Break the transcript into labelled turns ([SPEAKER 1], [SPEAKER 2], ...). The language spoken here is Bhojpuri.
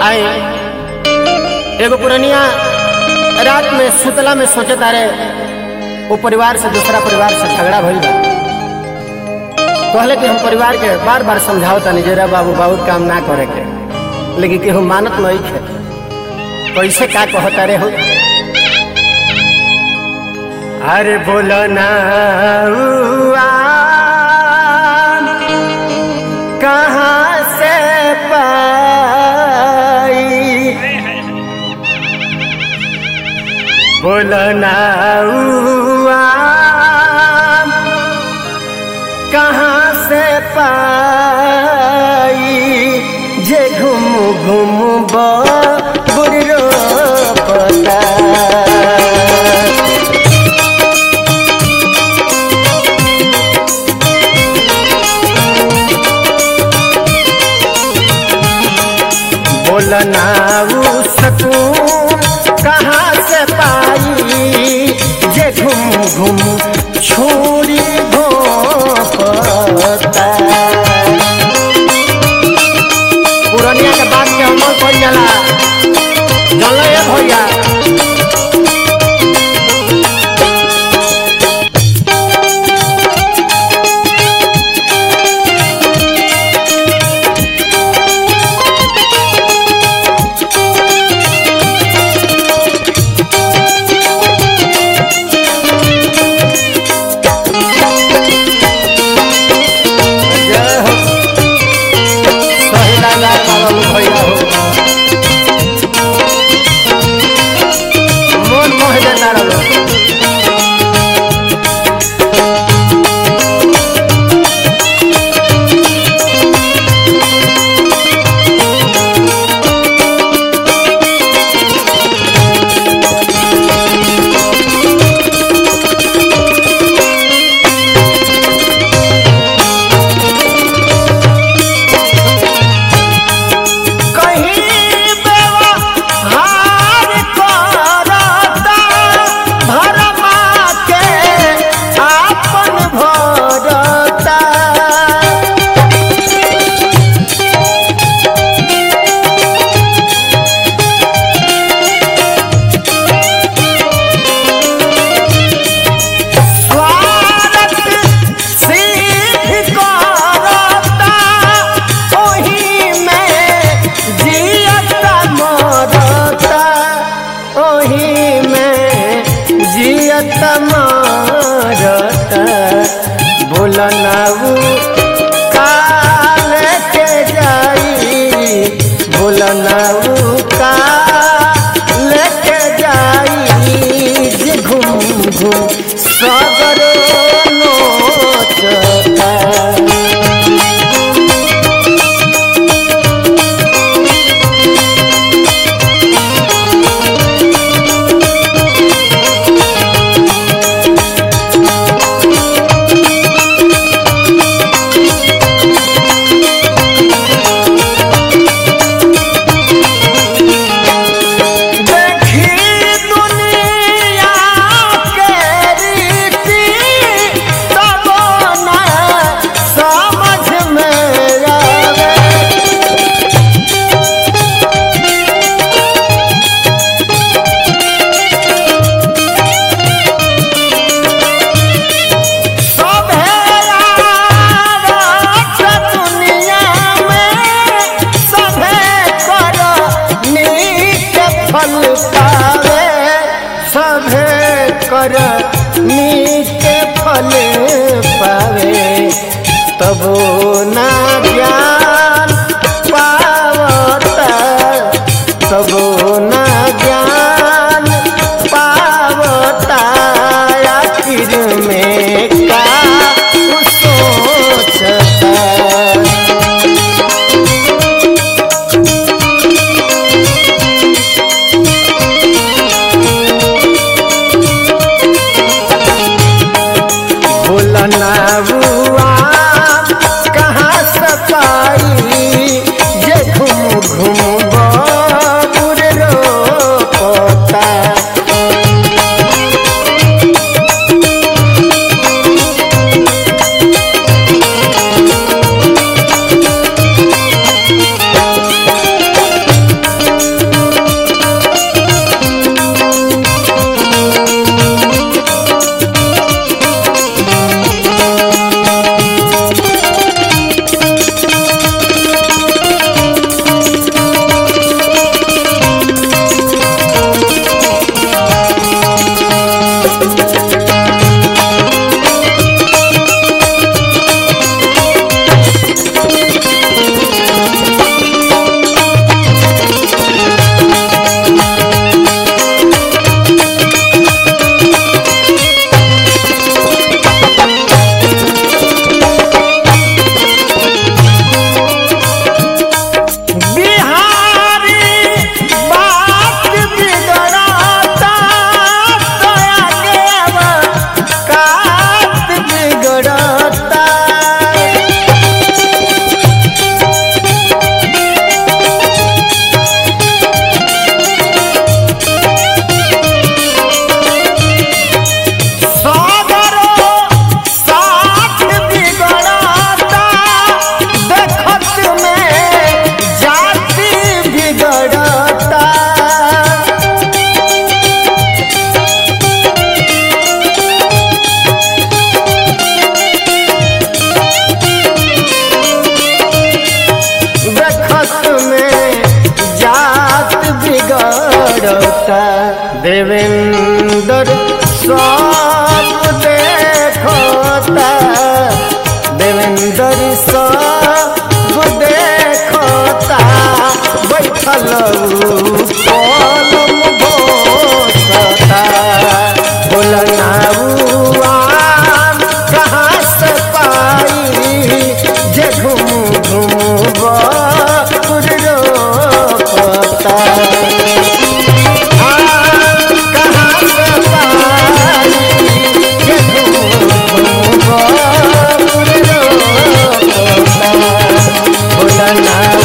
[SPEAKER 1] आए एगो पुरनिया रात में सुतला में सोचे तारे वो परिवार से दूसरा परिवार से झगड़ा भइल बा कहले कि हम परिवार के बार बार समझाओ तनी जरा बाबू बहुत काम ना करे के लेकिन केहू मानत नहीं खे कैसे का कहता रे हो अरे बोलो ना हुआ, कहाँ से पाई बोलो ना हुआ, कहाँ से पाई जे घूम घूम बुरो पता बोलना ऊ सकून कहाँ से पाई जे घूम घूम छोड़ी भोपता पुरनिया के बात के अमल कर जाला चलो ये भैया जय हो सही लाला बाबा भैया हो मन मोह देता रहो कहीं व्यवहार करता भरमा के आपन भरता स्वार्थ सिद्ध करता ओही में जियता मरता ओही में जियता मरता बोलना ऊ काल के जाई बोलना ऊ काल के जाई जे घूम घूम सगर नोचता देखी दुनिया के रीति तब न समझ में आवे सभे राज दुनिया में सभे कर नीक फल पावे सभे कर नीक फल पावे तबो ना ज्ञान पावता तबो ना ज्ञान पावता आखिर में का सोचता भूलना हुआ कहाँ में जात बिगड़ता देवेंद्र सब देखता देवेंद्र सब देखता बैठल कलम घोषता बोलनाउआ कहाँ से पाई जे घूम घूम बकुर रोपता कहाँ से पाई जे घूम घूम बकुर रोपता बोलना